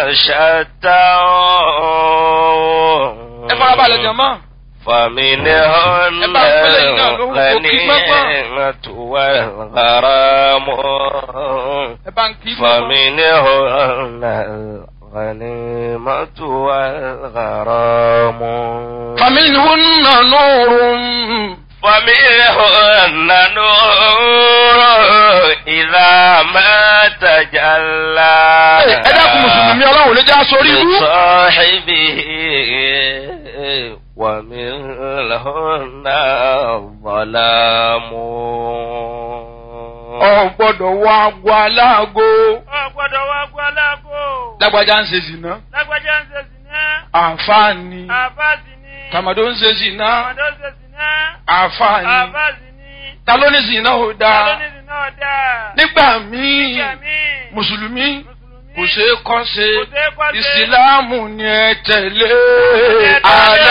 شتى ẹ farabalẹ̀ jọ̀mọ́. فمنهن ẹ bá ń pèlè yín náà lóhùn kò kí gbọ́ngbọ́n. الغنيمة والغرام ẹ bá ń kí gbọ́ngbọ́n. فمنهن الغنيمة والغرام فمنهن نور فمنهن نور إذا ما تجلى ẹ dákun mùsùlùmí ọlọ́run lè já sórí ibú. لصاحبه ومنهن الظلام ọ gbọ́dọ̀ wọ agbo aláàgó. Ọ gbọ́dọ̀ wá gbọ́ aláàgó. lágbájá ń ṣe zìnà. Lágbájá ń ṣe sìná. àǹfààní. Àfáàsì ni. tàmàdó ń ṣe zìnà. Àmọ̀dó ń ṣe sìná. àǹfààní. Àfáàsì ni. ta ló ní zìnà ò Ta ló dáa. ní sìná ọ̀dà? nígbà míì Nígbà míì. mùsùlùmí Mùsùlùmí. kò ṣeé kọ́ ṣe Kò ṣeé kọ́ ṣe. ìsìláàmù ni ẹ tẹ̀lé. tẹ̀lé. àlá.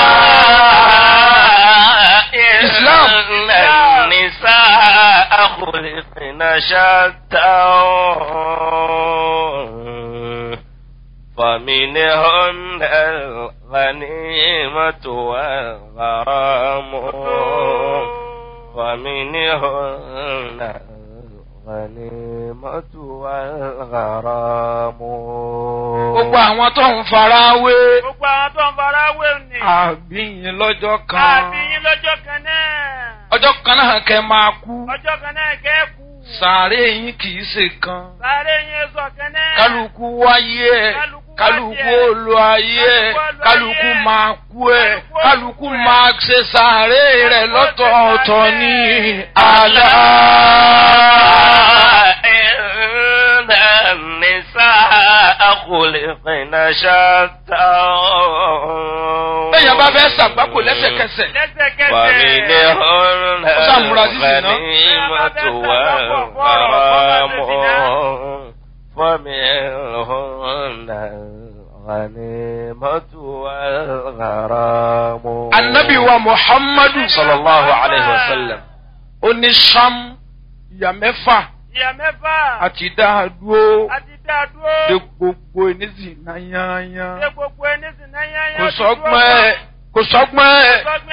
إسلام النساء خلقن شتى فمنهن الغنيمة والغرام ومنهن الغنيمة والغرام gbogbo àwọn tó ń fara wé. Gbogbo àwọn tó ń fara wé ni. àbíyín lọ́jọ́ kan. Àbí yín lọ́jọ́ kan náà. ọjọ́ kan náà kẹ́ máa kú. Ọjọ́ kan náà kẹ́kù. sàárè yín kì í ṣe kan. Sáré yín sọ kan náà. kálukú wáyé ẹ̀ Kálukú kálukú wáyé ẹ̀. olú ayé ẹ̀ Kálukú olú kálukú ayé ẹ̀. máa kú ẹ̀ Kálukú kálukú olú ẹ̀. máa ṣe sàárè rẹ̀ Kálukú ṣe lọ́tọ̀ọ̀tọ̀ sàárè. ní àlá. إن النساء خلقن شتى bẹ́ẹ̀ bá fẹ́ ṣàgbákò lẹ́sẹ̀kẹsẹ̀ Lẹ́sẹ̀kẹsẹ̀. ومنهن Ó sàmúra sísì náà. الغنيمة والغرام ومنهن الغنيمة والغرام anabi wa muhammadu sallallahu alayhi wa sallam. ó ní sam ìyá mẹ́fà Ìyá mẹ́fà. àti dáadúró Àti dá dúró. de gbogbo ènìyàn náà yányán Ṣé gbogbo ẹni sì náà yányá kò ti dúró sọ́gbọ́n ẹ̀ kò sọ́gbọ́n ẹ̀. pa?